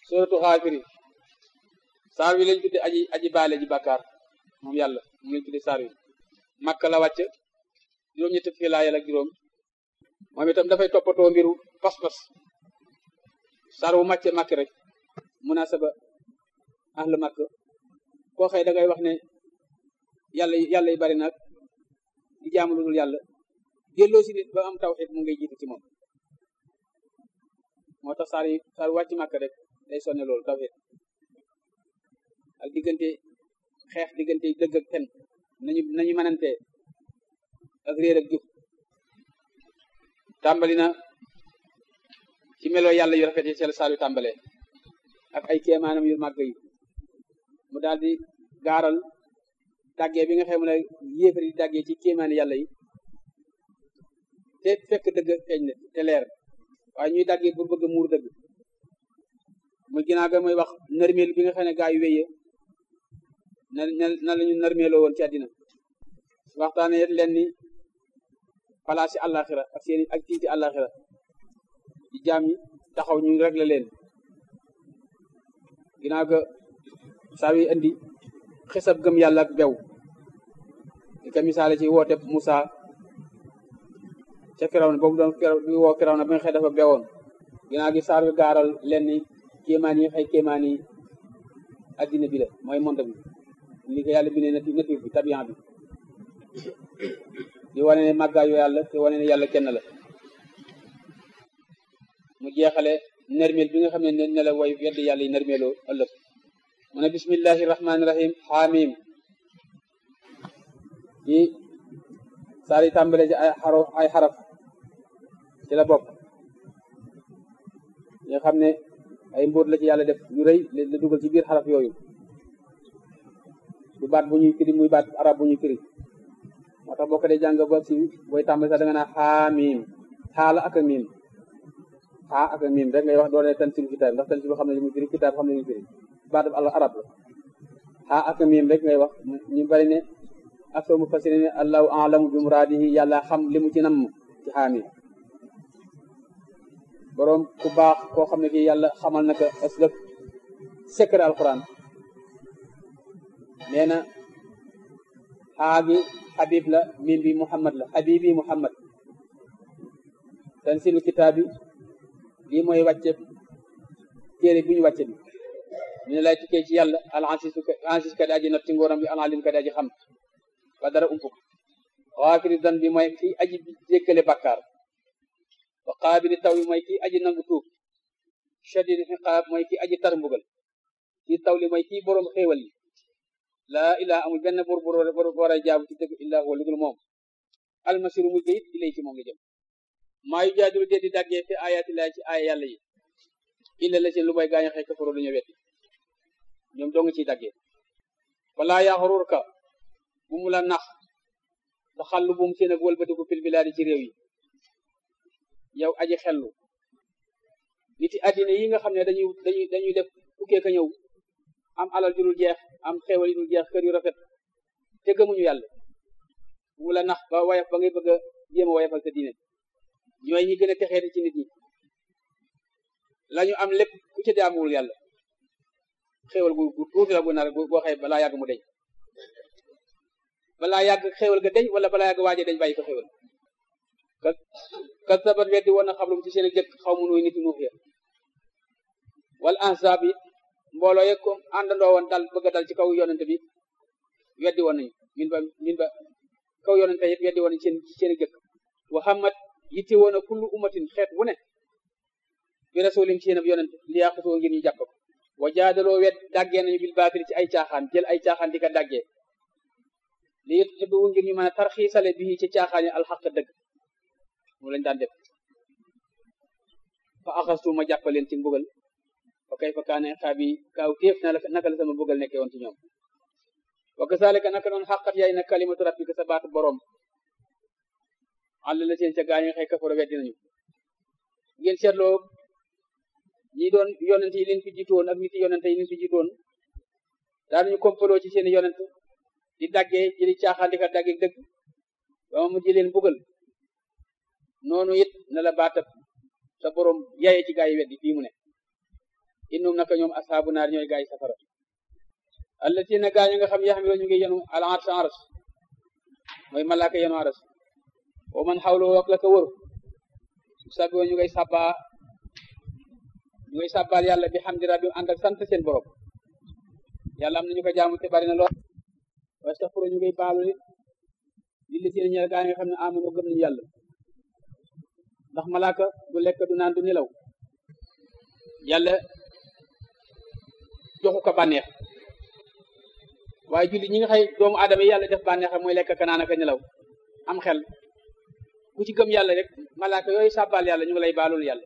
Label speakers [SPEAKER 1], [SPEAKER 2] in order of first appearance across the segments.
[SPEAKER 1] suratu xaafiri saar wi lañ tudde aji aji baale ji bàkkaar moom yàlla moom lañ tudde saar wi makka la wàcc juróom ñetti fukki laayal ak juróom moom itam dafay toppatoo mbiru pas-pas saar wu màcce màkk rek munasaba ahlu màkk koo xëy da ngay wax ne yàlla yàlla yi bari nag di jaamu lu dul yàlla delloo si nit ba am tawxiid mu ngay jiitu ci moom moo tax saar yi saar wàcc màkk rek day sonne loolu tawxiid ak diggante xeex diggante dëgg ak fen nañu nañu mënante ak réer ak jub tàmbali na ci melo yàlla yu rafet yi seel saar yu tàmbalee ak ay kéemaanam yu màgg yi mu daal di gaaral dàggee bi nga xam ne yéefar yi dàggee ci kéemaani yàlla yi te fekk dëgg feeñ na te leer waaye ñuy dàggee pour bëgg muur dëgg muy ginnaaw ga muy wax nërmeel bi nga xam ne gaa yu wéyee na na lañu nërmeeloo woon ci àddina waxtaane yet leen ni palaas yi àllaaxira ak seeni ak tiiti àllaaxira ci jaam yi taxaw ñu rek la leen ginnaaw ga saa wi indi xisab gëm yàlla ak bew di ko misaale ci woote Musa ca Firawna boobu doon bi woo Firawna bi nga xëy dafa bewoon ginnaaw gi saar wi gaaral leen ni kéemaan yi xëy kéemaan yi addina bi la mooy monde bi li ko yàlla bindee nati nature bi tabian bi di wane ne màggaayu yàlla te wane ne yàlla kenn la mu jeexale nermeel bi nga xam ne ne la way weddi yàlla yi nermeeloo ëllëg mu ne bismillahi rahmaani rahim xaamim yi saar yi tàmbale ci ay xaro ay xaraf ci la bokk nga xam ne ay mbóot la ci yàlla def yu rëy la dugal ci biir xaraf yooyu du baat bu ñuy firi muy baat arab bu ñuy firi moo tax boo ko dee jàng ba si booy tàmbali sax da nga naa xaamim xaala ak a miim xaa ak a miim rek ngay wax doone tansilu kitaab ndax tansilu xam ne li muy firi kitaab xam ne li muy firi baat al arab la xaa ak a miim rek ngay wax ñu bari ne ak soo mu fasiri ne allahu alamu bi muraadihi yàlla xam li mu ci namm ci xaamim boroom ku baax koo xam ne kii yàlla xamal na ko aslëf secret alquran nee na xaa gi xabib la mim bi muhammad la xabibi muhammad tansilu kitaabi lii mooy wàcce téere bi ñu wàcce bi ñu ne lay tukkee ci yàlla al ansis ansis ka di aji not ci ngóoram bi al alim ka di aji xam ba dara umpuk xaafiri dan bi mooy kii aji jéggale bàkkaar wa qaabili taw bi mooy kii aji nangu tuub shadid xiqaab mooy kii aji tar mbugal kii taw li mooy kii boroom xéewal yi laa ilaa amul benn bor bor war a jaabu ci dëgg illaa huwa lu dul moom almasiru mujj it ilay ci moom la jëm maa yu jaadilu dee di daggee fi ayaati laa ci aaya yàlla yi illa la seen lu may gaañu xëy kafaroo dañoo wetti ñoom doo nga ciy daggee walaa yaxrur ka bu mu la nax da xallu bu mu seen ak wëlbatiku fil bilaadi ci réew yi yow aji xellu nit yi addina yi nga xam ne dañuy dañuy dañuy def tukkee ka ñëw am alal ju dul jeex am xéewal yu dul jeex kër yu rafet te gëmuñu yàlla bu mu la nax ba wayaf ba ngay bëgg a jéem a wayafal sa diine ñooy ñi gën a texeeti ci nit ñi lañu am lépp ku ci jaamuwul yàlla xéewal gu gu tuuti la gu nar boo xëy balaa yàgg mu deñ balaa yàgg xéewal ga deñ wala balaa yàgg waaje deñ bàyyi ko xéewal ka ka sabat weddi woon na xablum ci seen jëkk xaw mu nuy nit nuux ya wala ansab yi mbooloo yeg ko àndandoo woon dal bëgg a dal ci kaw yonente bi weddi woon nañu min ba min ba kaw yonente yëpp weddi woon nañu seen seen jëkk wa xamat yitte woon a kullu umatin xeet wu ne bi rasulim ci seen ab yonente li yàqutoo ngir ñu jàpp ko wa jaadaloo wet daggee nañu bil baatil ci ay caaxaan jël ay caaxaan di ko daggee li yutxibu ngir ñu mën a tarxiisale bi ci caaxaan yi alxaq dëgg moom lañ daan def fa axastu ma jàppaleen ci mbugal fa kay fa kaane xaabi kaaw téef na la naka la sama mbugal nekkee woon ci ñoom wa kazalika naka noonu xaqat yaay na kalimatu rabbika sa baatu boroom àll la seen ca gaañu xëy kafaro weddi nañu ngeen seetloo ñi doon yonent yi leen fi jiitoon ak nit yi yonent yi leen fi jiitoon daanuñu kompaloo ci seen yonent di daggee jëli caaxaan di ka daggee dëgg ba ma mujj leen mbugal noonu it na la baatab sa boroom yaye ci gaa yi weddi fii mu ne innum naka ñoom asxaabu naar ñooy gaay safara allatina gaa ñi nga xam yaxamilo ñu ngi yenu al ars ars mooy malaaka yenu ars wa man xawloo ak la ko wër sabio ñu ngay sabba ñu ngay sabbal yàlla bi hamdi rabbi ànd ak sant seen borom yàlla am na ñu ko jaamu te bari na lool wastaxfiru ñu ngay baalu nit li li seen ñeel gaa ñi nga xam ne amano gëm nañu yàlla ndax malaaka du lekk du naan du nelaw yàlla joxu ko bànneex waaye julli ñi nga xëy doomu aadama yi yàlla def bànneexam mooy lekk ka naan ak nelaw am xel ku ci gëm yàlla rek malaaka yooyu sàbbaal yàlla ñu ngi lay baalul yàlla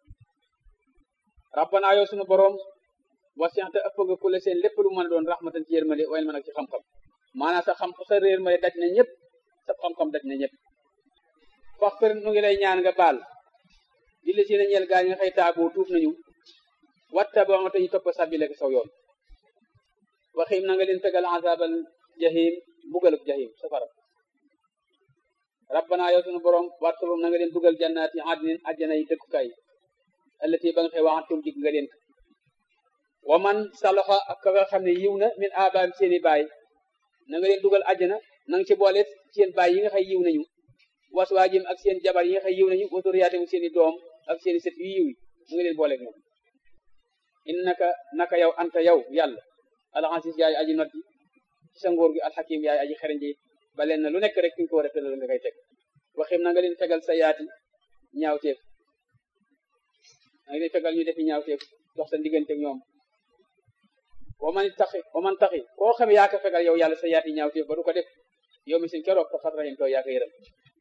[SPEAKER 1] rabbana yow sunu boroom wasi'ta ëpp nga ku la seen lépp lu mën a doon rahmatan ci yërmande wayl mën ak ci xam-xam maanaam sa xam sa réer ma daj na ñëpp sa xam-xam daj na ñëpp faxfir nu ngi lay ñaan nga baal di la si na ñeel gaa ñi nga xëy taaboo tuub nañu watta ba ma tañu topp sabile ko saw yoon waxim na nga leen tegal azabal jahim bugalub jahim safara rabbana yow sunu borom wartulum na nga leen dugal jannaati adnin ajjana yi dëkkukaay allati ba nga xëy waxantum jig nga leen wa man saloxa ak ka nga xam ne yiw na min abaam seeni baay na nga leen dugal ajjana na nga ci boole seen baay yi nga xëy yiw nañu waswaajim ak seen jabar yi nga xëy yiw nañu waturiyaatim seeni doom ak seeni sët yu yiw yi na nga leen booleeg ñoom innaka naka yow anta yow yàlla alxasis yaay aji not ji ci sa ngóor gi alxakim yaay aji xereñ ji ba leen na lu nekk rek fi nga ko war a tëral nga koy teg waxim na nga leen fegal sa yaati ñaawteef na nga leen fegal ñu defi ñaawteef dox sa diggante ak ñoom wa man taxi wa man taxi koo xam yaa ko fegal yow yàlla sa yaati ñaawteef ba du ko def yow mi sin keroog fa xat rahim too yaa ko yëram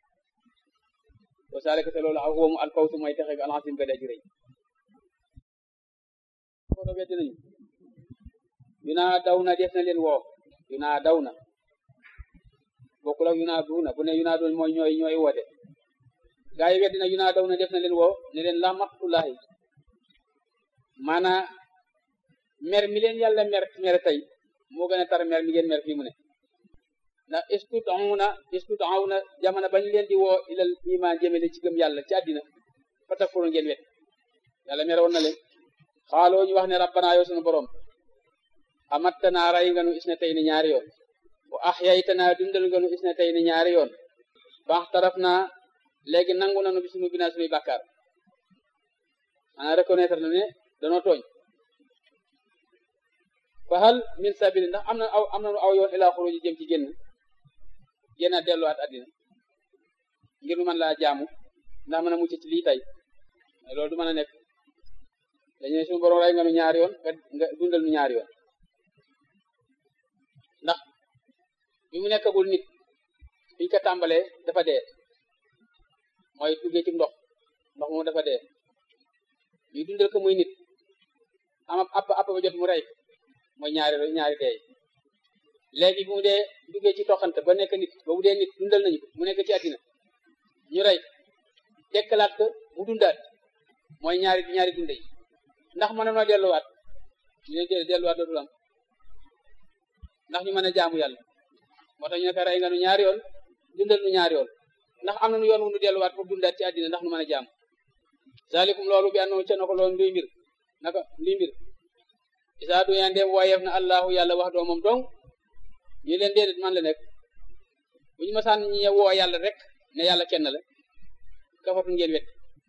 [SPEAKER 1] wa saalika te loolu aw woomu alfawsu mooy texe ga alxasim ga daji rëy kono weddi nañu yunaa daw na def na leen woo yunaa daw na bokkul ak yunaa duuna bu ne yunaa duuna mooy ñooy ñooy woote gaa yi weddi na yunaa daw na def na leen woo ne leen la maqtullahi maanaa mer mi leen yàlla mer mer tey moo gën a tar mer mi ngeen mer fii mu ne ndax istutawna istutawna jamono bañ leen di woo ilal iman jëmele ci gëm yàlla ci àddina fa takfuru ngeen wet yàlla mer woon na leen xaaloo ñu wax ne rabbana yow sunu borom amattanaa ray nga nu is na tey ni ñaari yoon wa ahyaytanaa dundal nga nu is na tey ni ñaari yoon baax taraf naa léegi nangu nanu bi sunu binaa sunuy bàkkaar ana reconnaître na ne danoo tooñ fa hal min sabili ndax am na aw am nanu aw yoon ilaa xuruji jëm ci génn génn a delluwaat àddina ngir nu mën laa jaamu ndax mën a mucc ci lii tey loolu du mën a nekk dañu ne suñu borom ray nga nu ñaari yoon nga dundal nu ñaari yoon ndax bi mu nekkagul nit fiñ ko tàmbalee dafa dee mooy duggee ci ndox ndox moom dafa dee ñu dundal ko muy nit am app app ba jot mu rey mooy ñaari ñaari dee léegi bu mu dee duggee ci toxante ba nekk nit ba bu dee nit dundal nañu ko mu nekk ci àddina ñu rey dekkalaat ko mu dundaat mooy ñaari ñaari dunde yi ndax mën noo delluwaat ñu ne delluwaat dootul am ndax ñu mën a jaamu yàlla moo tax ñu ne ko rey nga nu ñaari yoon dundal nu ñaari yoon ndax am na nu yoon wu nu delluwaat pour dundaat ci àddina ndax nu mën a jaamu zalikum loolu bi annoo ca na ko loolu nduy mbir naka nduy mbir isaa du yaa ndeem wooyeef na allahu yàlla wax doo moom dong ñu leen déedéet man la nekk bu ñu masaan ñi woo yàlla rek ne yàlla kenn la kafatu ngeen wet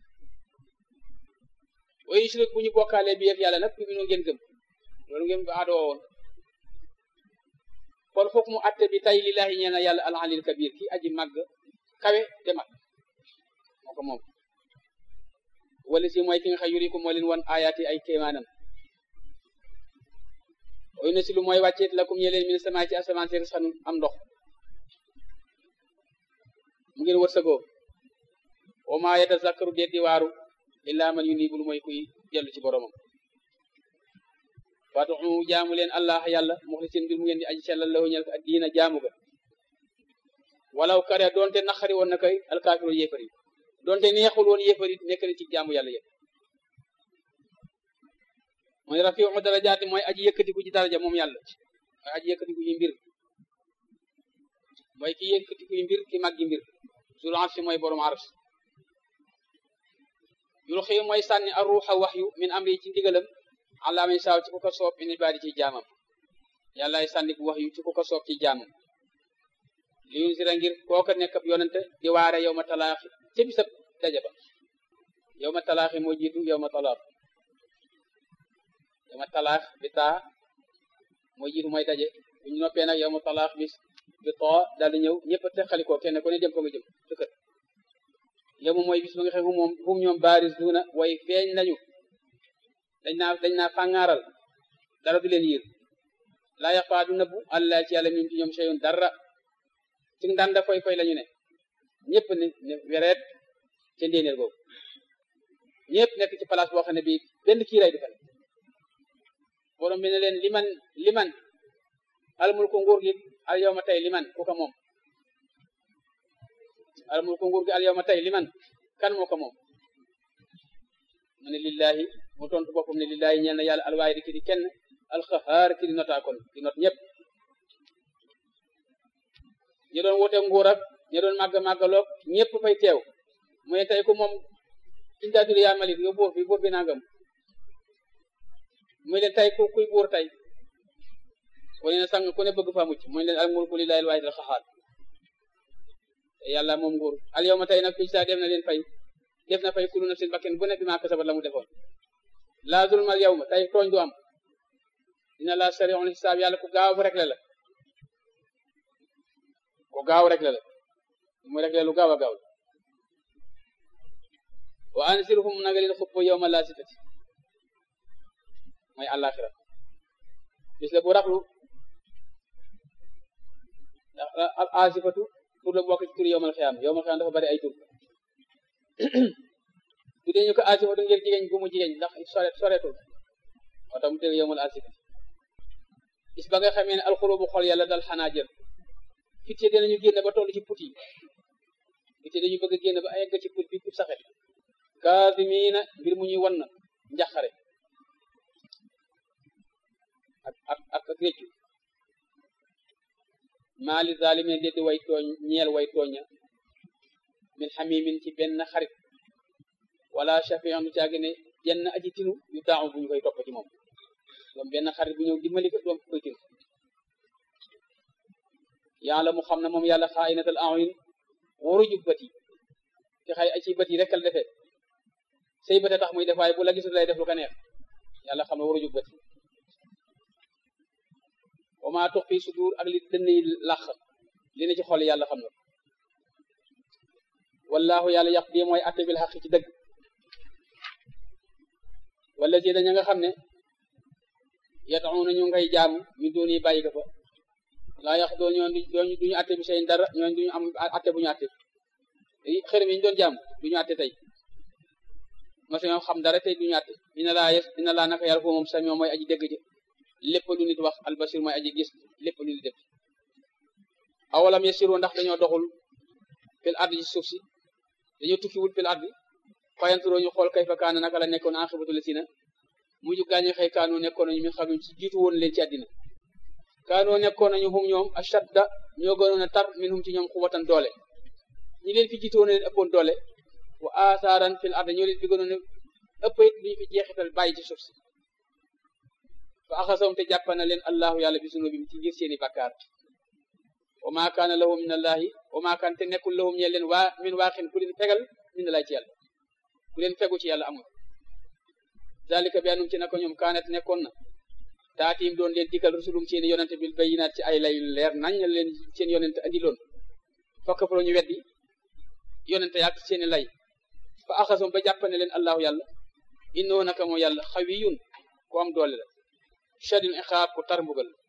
[SPEAKER 1] wa yushrik bu ñu bokkaalee bi yëf yàlla nag fi mu ngeen gëm loolu ngeen aadoo woon kon foog mu atte bi tay lillahi ñeena yàlla al alil kabir ki aji màgg kawe te mag moo ko moom wala si mooy ki nga xam yuriku moo leen wan ayaati ay kéemaanam oy na si lu mooy wàcceet lakum ñe leen min sama ci asamaan si risqan am ndox mu ngeen wërsëgoo wa ma yatazakkaru déet di waaru illa man yunibu lu mooy kuy dellu ci boromam waatu jaamu leen allah yàlla muxlisin mbir mu ngeen di aji sellal lahu ñel ko ak diina jaamu ga walaw kare doonte naqari woon na koy alkaafiru yéefar yi doonte neexul woon yéefar yi nekk na ci jaamu yàlla yëpp mooy rafiu darajaati mooy aji yëkkatiku ci daraja moom yàlla mooy aji yëkkatiku yi mbir mooy ki yëkkatiku yi mbir ki màggi mbir sul arsi mooy borom ars yul xëy mooy sànni a ruuxa wax yu min amri ci ndigalam allah may saaw ci ku ko soob bi ni baadi ci jaamam yàllaay sànni bu wax yu ci ku ko soob ci jaamam li yun sira ngir kooka nekk ab yonente di waare yow ma talaaxi ca bisab daje ba yow ma talaaxi moo jiitu yow ma talaax yow ma talaax bi taa moo jiitu mooy daje bu ñu noppee nag yow ma talaax bis bi too daal di ñëw ñëpp a teqalikoo kenn ku ne dem fa nga jëm dëkkat yow moom mooy bis ba nga xam moom hum ñoom baaris duuna way feeñ nañu dañ naa dañ naa fàngaaral dara du leen yiir laa yaxfaa du nëbbu allah ci yàlla min ci ñoom seyun dara ci ndanda koy koy lañu ne ñëpp ne ne wereet ca ndéenéer googu ñëpp nekk ci place boo xam ne bii benn kiiray du fa ne borom bi ne leen liman liman almul ko nguur gi al yow ma tey liman ku ko moom almul ko nguur gi al yow ma tey liman kan moo ko moom mu ne lillahi mu tontu boppam ne lillahi ñeel na yàlla alwaay di ki di kenn alxahaar ki di notaakoon di not ñëpp ñi doon wote nguur ak ñi doon màgg màggaloog ñëpp fay teew mooy tey ku moom indaatuli yaa malik yow buur bi buur bi nangam muy leen tey ku kuy buur tey ku ne sang ku ne bëgg fa mucc muy leen al mulku lillahi al waahid al xahaar te yàlla moom nguur al yow ma tey nag fii saa def na leen fay def na fay kulu nafsin bakken bu ne bi maa kasabat la mu defoon laa zulma al yow ma tey tooñ du am dina la sari'ul xisaab yàlla ku gaaw rek la la ku gaaw rek la la mu rek la lu gaaw a gaaw wa anzirhum na nga leen xupp yawma laasitati mooy àllaaxira bis la bu raxlu ndax al asifatu tur la bokk ci tur yawmal xiyaam yawmal xiyaam dafa bari ay tur tu dee ñu ko asifatu ngir jigéen gu mu jigéen ndax sore soretul moo tax mu tëg yawmal asifati bis ba nga xamee ne alxulubu xol yàlla dal xanaa jël fit yi dinañu génn ba toll ci put yi fit yi dañu bëgg a génn ba egg ci put bi put saxet kaasimiina mbir mu ñuy wan na njaxare ak ak ak ak réccu maali zalimin déddi way tooñ ñeel way tooña min xamimin ci benn xarit wala shafian du caagi ne jenn aji tinu yu taamu bu ñu koy topp ci moom doom benn xarit bu ñëw dimbali ko doom koy tinu yàlla mu xam ne moom yàlla xaayinatal a'yun waruju bët yi te xay ci bët yi rekkal defee say bët tax muy def waaye bu la gisul lay def lu ko neex yàlla xam ne waruju bët yi wa maa tux fi sudur ak li dënn yi làq li ne ci xol yàlla xam na wallahu yàlla yàq bi mooy atte bil xaq ci dëgg wala si daña nga xam ne yataxuuna ñu ngay jaamu ñu doon yi bàyyi ko fa laa yax doon ñoon duñu duñu atte bi seen dara ñoon duñu am atte bu ñu atte xërëm yi ñu doon jaamu duñu atte tey mosu ñoom xam dara tey duñu atte dina laa yes dina laa naka yàlla foo moom sami mooy aji dégg ji lépp lu nit wax albasir mooy aji gis lépp lu nit def awalam yasiru ndax dañoo doxul fil ardi ci suuf si dañoo tukkiwul fil ardi fayanturoo ñu xool kayfa kaana naka la nekkoon aqibatu lasina mujj gaañu xëy kaanoo nekkoon nañu min xam ci jiitu woon leen ci àddina kaanoo nekkoon nañu hum ñoom ashadda ñoo gënoon a tar min hum ci ñoom xuwatan doole ñi leen fi jiitu woon leen ëppoon doole wa asaaran fil ardi ñoo leen fi gënoon a ëpp it duñu fi jeexital bàyyi ci suuf si fa axasawum te jàppa na leen allahu yàlla bi sunubim ci ngir seeni bakkaar wa maa kaana lahum min allahi wa maa kaan te nekkul lahum ñe leen waa min waaxin ku leen fegal min allahi ci yàlla ku leen fegu ci yàlla amul zalika bi anum ci nako ñoom kaanat nekkoon na taatiim doon leen dikkal rusulum seeni yonente bil bayinaat ci ay lay leer nañ leen seen yonente andi loon fokk fa ñu weddi yonente yaak seeni lay fa axasum ba jàppa ne leen allahu yàlla innoo naka moo yàlla xawiyun ku am doole la shadin iqaab ku tar mbugal